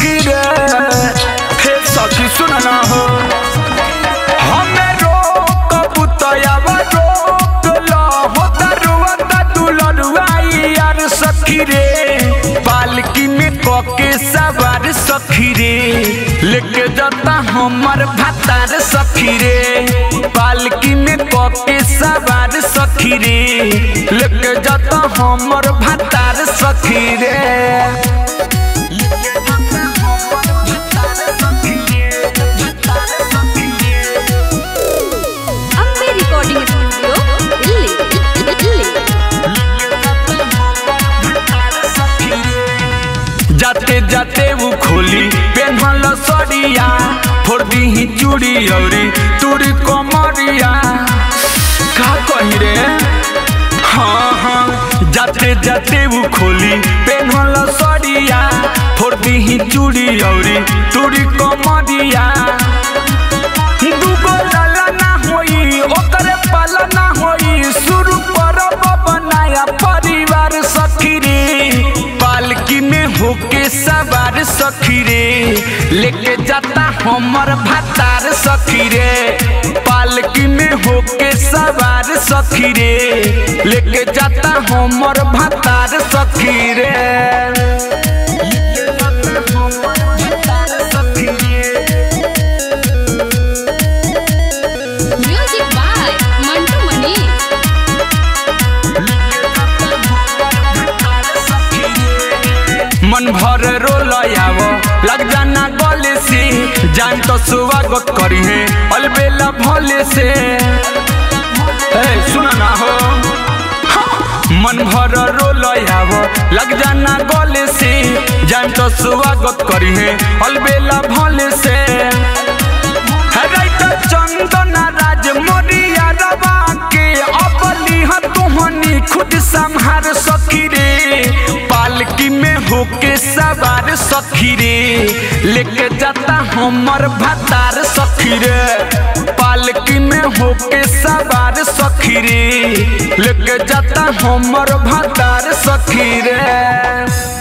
सखी रे हे सखी सुन ना हो हमें रोक बुतयावा रोक लो हो दरुआ दुलरुआई यार सखी रे पालकी में कके सवार सखी रे लेके जाता हमर भातार सखी रे पालकी में कके सवार सखी रे लेके जाता हमर भातार सखी रे ಅಂಬೆ ರೆಕಾರ್ಡಿಂಗ್ ಸ್ಟುಡಿಯೋ ಇಲ್ಲಿ ಇಲ್ಲಿ जाते जाते वो खोली पेन्हल सड़िया फोड़ दी चूड़ी औरी तूड़ी कमरिया का कही रे हाँ हाँ जाते जाते वो खोली पेन्हल सड़िया फोड़ दी चूड़ी औरी तूड़ी कमरिया दूगो लाला ना होई ओकरे पाला ना होई शुरू करब बनाया परिवार सखी रे पालकी में होके सवार सखी रे लेके जाता हमर भातार सखी रे पालकी में होके सवार सखी रे लेके जाता हमर भातार सखी रे ಮ್ಯೂಸಿಕ್ ಬಾಯ್ ಮಂಟು ಮಣಿ मन भर रोल आवो लग जाना गले से जान तो स्वागत करी है अलबेला भोले से ए सुना ना हो मन भर रोल आवो लग जाना गले से जान तो स्वागत करी है अलबेला भोले से है राइत चंदन राज मोरिया रवा के अपली तुहनी खुद संहार सखी रे पालकी में होके सवार सखी रे लेके जाता हमर भातार सखी रे पालकी में होके सवार सखी रे लेके जाता हमर भातार सखी रे